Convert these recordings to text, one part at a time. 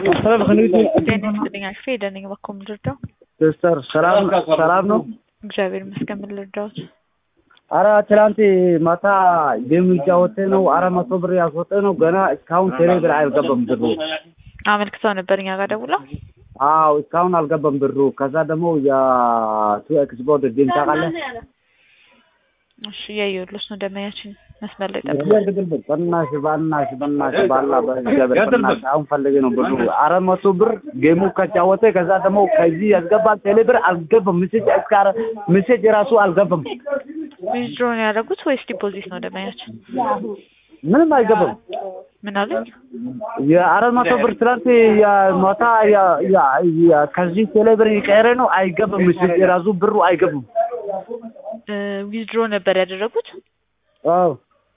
ጤና ይስጥልኝ አልፌ ደነኝ በኮ ምልርዳው ሲስተር ሰላም ሰላም ነው? እግዚአብሔር ይመስገን። ምን ልርዳዎት? አረ ትላንት ማታ ጌም እያወጣ ነው። አራት መቶ ብር ያስወጣ ነው። ገና እስካሁን ቴሌ ብር አልገባም ብሩ። አመልክተው ነበር እኛ ጋር ደውለው። አዎ እስካሁን አልገባም ብሩ። ከዛ ደግሞ የቱ ኤክስፖርት ጌም ታውቃለህ? እሺ እያየሁልሽ ነው። ደመያችን መስመር ላይ ጠብቅ። በናሽ በናሽ በናሽ ባላ በእግዚአብሔር በናሽ አሁን ፈልጌ ነው ብሩ አራት መቶ ብር ጌሙ ከጫወተ ከዛ ደግሞ ከዚህ ያስገባል ቴሌ ብር አልገባም። ሜሴጅ እስከ ሜሴጅ ራሱ አልገባም። ዊዝድሮ ነው ያደረጉት ወይስ ዲፖዚት ነው? ደመያችን ምንም አይገባም። ምን አሉኝ? የአራት መቶ ብር ትላንት የማታ ከዚህ ቴሌ ብር የቀረ ነው አይገባም። ሜሴጅ ራሱ ብሩ አይገባም። ዊዝድሮ ነበር ያደረጉት። አዎ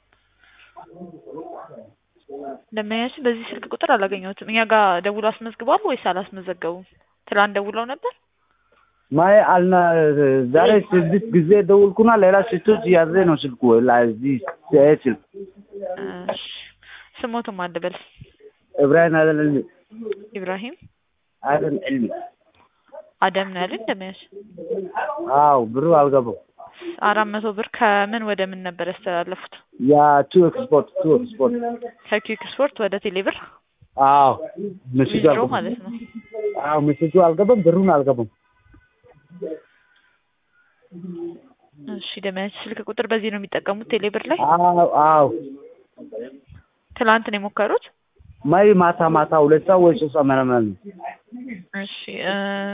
ደመኛችን በዚህ ስልክ ቁጥር አላገኘሁትም። እኛ ጋር ደውሎ አስመዝግቧል ወይስ አላስመዘገቡም? ትላንት ደውለው ነበር። ማይ አልና ዛሬ ስድስት ጊዜ ደውልኩና ሌላ ስቶች ያዘ ነው ስልኩ ለዚህ ስልክ እሺ፣ ስሞትም አልበል ኢብራሂም አደን ዕልሚ ኢብራሂም አደን ዕልሚ አደም ነው ያለኝ። ደመያችን አዎ ብሩ አልገባም። አራት መቶ ብር ከምን ወደ ምን ነበር ያስተላለፉት? ያ ቱ ኤክስፖርት ቱ ኤክስፖርት ከኪክ ስፖርት ወደ ቴሌብር አዎ ሜሴጁ ዊዝድሮ አልገባም። ማለት ነው። አዎ ሜሴጁ አልገባም፣ ብሩን አልገባም። እሺ ደመያችን ስልክ ቁጥር በዚህ ነው የሚጠቀሙት ቴሌብር ላይ። አዎ አዎ ትላንት ነው የሞከሩት። ማይ ማታ ማታ ሁለት ሰዓት ወይ ሶስት ሰዓት ምናምን ነው። እሺ እ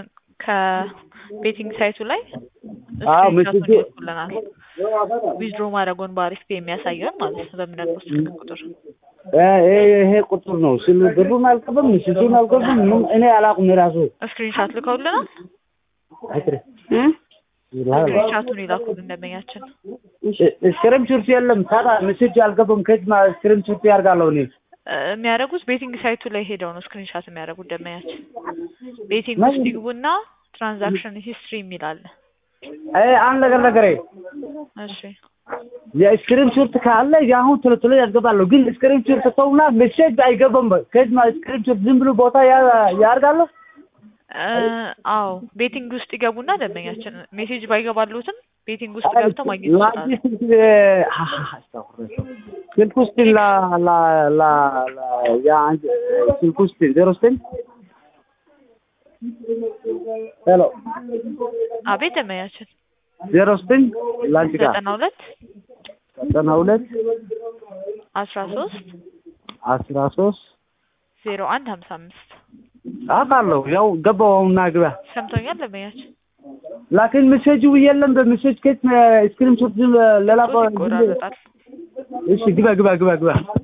ከቤቲንግ ሳይቱ ላይ አዎ ስክሪንሾቱን ሜሴጁ ይልኩልናል። ዊዝድሮ ማድረጉን በአሪፍ ፔ የሚያሳየውን ማለት ነው በምነግሮት ስልክ ቁጥር እ ይሄ ይሄ ቁጥር ነው ስል ብሩን አልገባም፣ ሜሴጁን አልገባም። ምን እኔ አላውቅም ራሱ ስክሪንሻት ልከውልናል። አይትሬ ስክሪንሻቱን ይላኩልን ደንበኛችን። ስክሪም ሹርት የለም። ታዲያ ሜሴጅ አልገባም። ከየት ማ ስክሪም ሹርት ያርጋለሁ እኔ እ የሚያደርጉት ቤቲንግ ሳይቱ ላይ ሄደው ነው ስክሪንሻት የሚያደርጉት ደንበኛችን። ቤቲንግ ምን? ውስጥ ይግቡና ትራንዛክሽን ሂስትሪ የሚል አለ። አይ አንድ ነገር ነገሬ እሺ የስክሪን ሹርት ካለ የአሁን ቶሎ ቶሎ ያስገባለሁ። ግን ስክሪን ሹርት ተውና ሜሴጅ አይገባም። ከየት ማ ስክሪን ሹርት ዝም ብሎ ቦታ ያ- ያርጋለሁ። እ አዎ ቤቲንግ ውስጥ ይገቡና ደንበኛችን ሜሴጅ ባይገባሉትም ቤቲንግ ውስጥ ገብተው ማግኘት ይችላሉ። ለአዲስ ስልክ ውስጥ ላ ላ ላ ላ ያ አንድ ስልክ ውስጥ ዜሮ ዘጠኝ ሄሎ አቤት ደንበኛችን ዜሮ ዘጠኝ ለአንቺ ጋር ዘጠና ሁለት ዘጠና ሁለት አስራ ሶስት አስራ ሶስት ዜሮ አንድ ሀምሳ አምስት አውቃለሁ። ያው ገባው አሁንና ግባ ሰምቶኛል ደንበኛችን። ላኪን ሜሴጁ የለም። በሜሴጅ ከየት ስክሪን ሾት ሌላ ሶስት ይቆራረጣል። እሺ ግባ ግባ ግባ ግባ